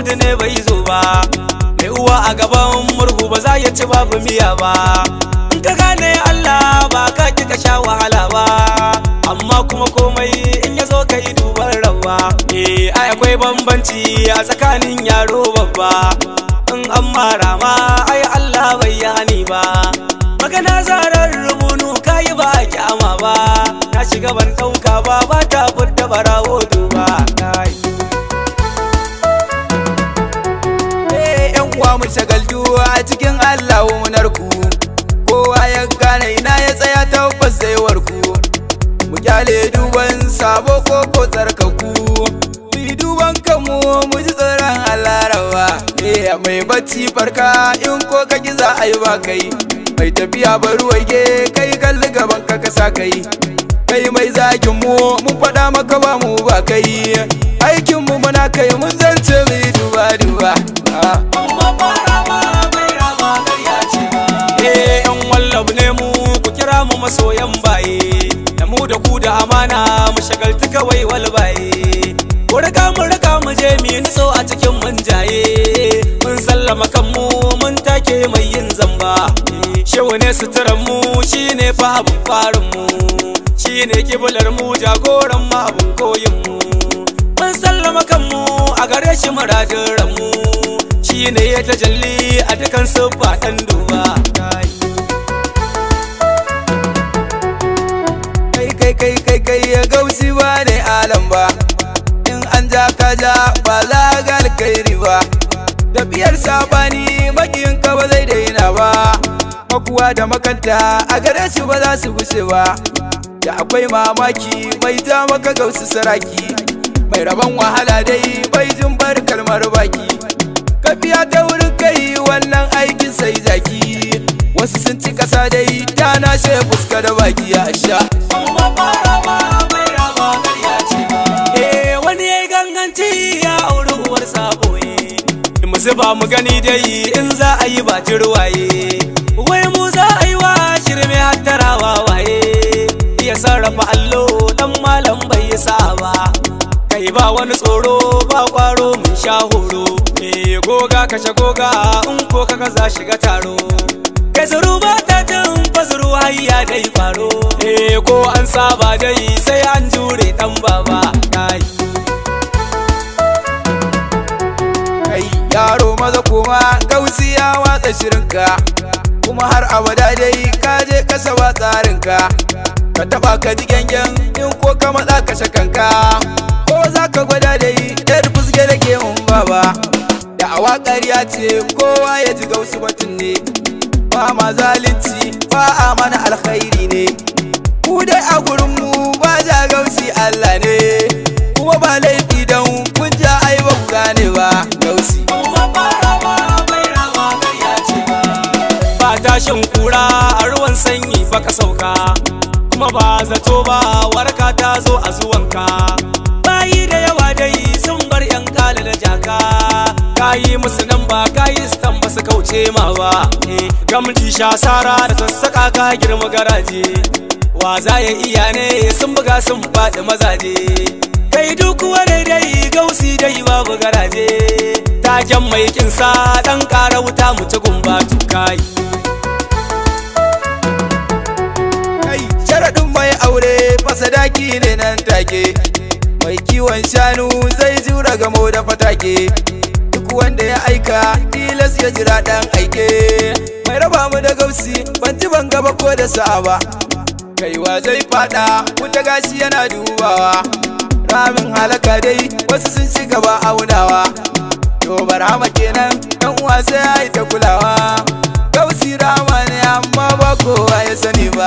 saudi ne bai zo ba mai uwa a gaban murhu ba za ya ci babu miya ba in ka gane Allah ba ka ki ka sha wahala ba amma kuma komai in ya zo ka yi duban rabba eh ai akwai bambanci a tsakanin yaro babba in an mara ma ai Allah bai yani ba magana zarar rubunu kayi ba a kyama ba na shiga ban ɗauka ba ba ta furta barawo duba kai Eh, yan uwa mu shagaltu a cikin Allah munar ku kowa ya gane ina ya tsaya tabbas zai warku mu kyale duban sabo ko ko tsarkaku mu yi duban kanmu mu ji tsoron Allah rawa eh mai bacci farka in ko ka ki za a yi ba kai mai tafiya bari waige kai kalli gaban ka ka sa kai kai mai zagin mu mun faɗa maka ba mu ba kai aikin mu muna kai mun zance mu yi duba duba ah. amma fara ma bai rama ƙarya ce eh yan wallab ne mu ku kira mu masoyan baye da mu da ku da amana mu shagaltu kawai walbaye ku riga mu riga mu je mu yi nitso a cikin munjaye mun sallama kanmu mun take mai yin zamba shehu ne suturan mu shine fa abun farin mu shine kibular mu jagoran mu abun koyin mu mun sallama kanmu a gare shi muradin ranmu shi ne ya tajalli a dukan siffa ɗan duba kai kai kai kai kai ya gausi ba ne alam ba in an ja ka ja ba za ga alkhairi ba tafiyar sabani makiyin ka ba zai daina ba makuwa da makanta a gare shi ba za su gushe ba da akwai mamaki mai ja maka gausu saraki mai rabon wahala dai bai jin bar kalmar baki kafiya ta wurin kai wannan aikin sai zaki wasu sun ci kasa dai ta na she fuska da baki ya sha amma fara ma bai rama ƙarya ce eh wani ya yi ganganci ya auri uwar saboye mu zuba mu gani dai in za a yi ba jirwaye wai mu za a yi wa shirme hattarawa waye iya sarrafa allo dan malam bai yi sa ba kai ba wani tsoro ba kwaro mun sha horo eh goga kashe goga in ko kaga za shiga taro kai zuru ba ta jin fazuru hayya dai faro eh ko an saba dai sai an jure dan baba kai kai yaro maza kuma gausi ya watsa shirinka kuma har abada dai ka je kasa ba tsarinka ka taba ka ji gangan in ko ka matsa kashe kanka ko za ka gwada dai yar fuske da ke mun baba da awa ƙarya ce kowa ya ji gausu batun ne ba ma zalunci ba a mana alkhairi ne ku dai a gurinmu ba ja gausi Allah ne kuma ba laifi don kun ja ai ba ku gane ba gausi ba tashin kura a ruwan sanyi baka sauka kuma ba zato ba warka ta zo a zuwanka bayi da yawa dai sun bar yan kala da jaka kayi musu nan ba kayi stan ba su kauce ma ba eh gamji sha sara da sassaka ka girma garaje wa za ya iya ne sun buga sun faɗi mazaje kai duk wani dai gausi dai babu garaje taken mai kinsa dan ƙara wuta mu ci gumba kai kai sharaɗin mai aure fasadaki ne nan take mai kiwon shanu zai jura gamo da fatake duk wanda ya aika tilas ya jira ɗan aike mai raba mu da gausi ban ji ban gaba ko da sa'a ba kaiwa zai fada wuta gashi yana dubawa ramin halaka dai wasu sun ci gaba aunawa to barama kenan dan uwa sai ya yi ta kulawa gausi rama ne amma ba kowa ya sani ba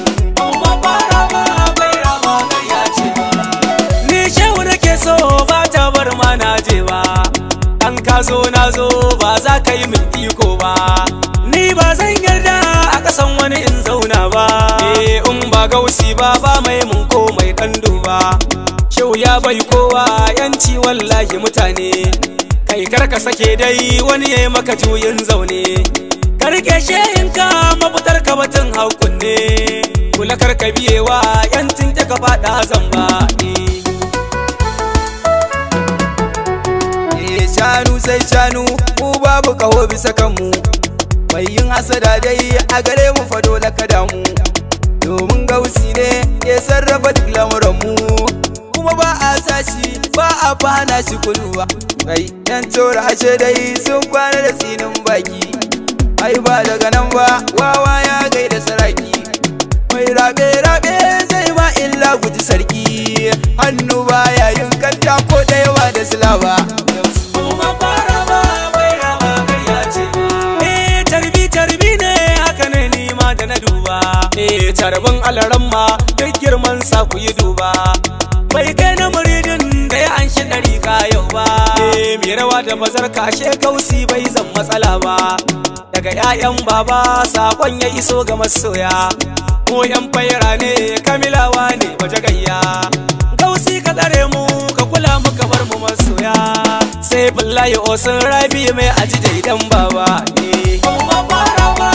ni shehu nake so ba ta bar ma na je ba an ka zo na zo ba za ka yi min iko ba ni ba zan yarda a kasan wani in zauna ba eh in ba gausi ba ba mai mun ko mai kandu ba shehu ya bai kowa yanci wallahi mutane kai karka sake dai wani ya yi maka juyin zaune ka rike shehinka mafitar ka batun hakun ne kula karka biyewa yancin ta ka faɗa zamba eh. Eh, sha idanu sai shanu mu babu kaho bisa kanmu mai yin hasada dai a gare mu fa dole ka damu domin gausi ne ya sarrafa duk lamuranmu kuma ba a sashi ba a fana shi kulluwa kai yan tora ashe dai sun kwana da tsinin baki ai ba daga nan ba wawa ya gaida saraki mai rabe rabe zai ma illa guji sarki hannu baya yin kanta ko da yawa da silaba kuma fara ba bai raba karya ce ba eh tarbi tarbi ne haka ne ni ma da na duba eh tarbin alaramma duk girman sa ku yi duba bai kai na muridin da ya anshi ɗari yau ba eh mai rawa da bazar kashe kausi bai zan matsala ba daga 'ya'yan baba sakon ya iso ga masoya mu yan faira ne kamilawa ne baje gayya kausi ka tsare mu ka kula mu ka bar mu masoya sai billahi osun rabi mai aji da idan baba ne kuma fara ba